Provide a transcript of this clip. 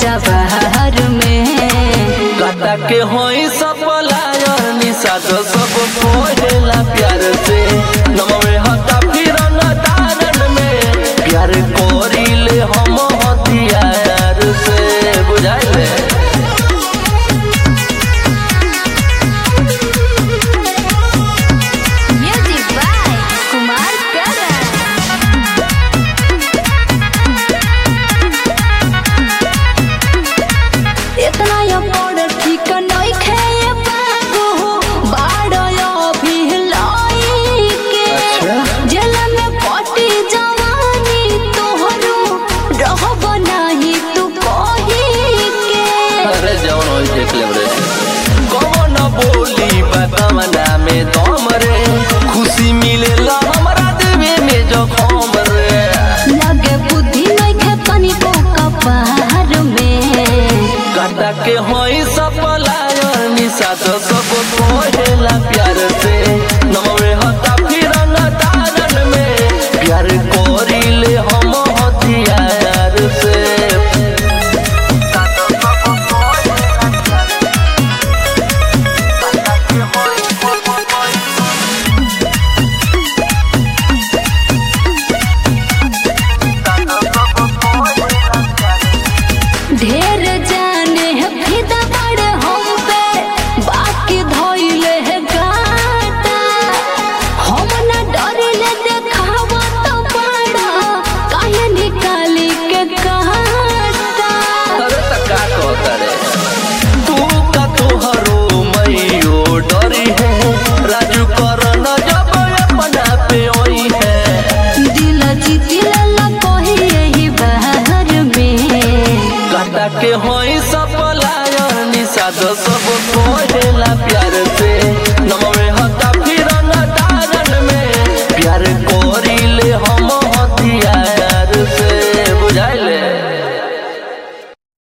जवाहर में काटा के होई सपलायर निषाद सब कोहेला प्यार से नमवे हता फिर न दारन में प्यार कोरिले हम हथियार से बुझाइले म्यूजिक बाय कुमार करण इतना या बड़ ठीक नहीं खे बाबू बाड़ो भी लाई के अच्छा। जेल में पटी जवानी तोहरो रहब नाही तू कही के अरे जवन होई देख ले रे कौन बोली बतमना में दम रे खुशी मिलेला हमरा देवे में जखम रे लगे बुद्धि नहीं खे तनिको कपार में काटा के होई सपलायर निषाद सब कोहेला प्यार से नमवे हता फिर न दारन में प्यार कोरिले हम हथियार से ढेर जाने है फिदा बड़े हम पे बाकी धोइले है गाटा हम न डरिले देखावा तो बड़ा काहे निकाली के काटा अरे त का कहता रे तू का तोहरो मैयो डरी है राजू कर न जब अपना पे ओई है दिल जीतिले ला कोही यही बहर में काटा के होई सपलायर निषाद सब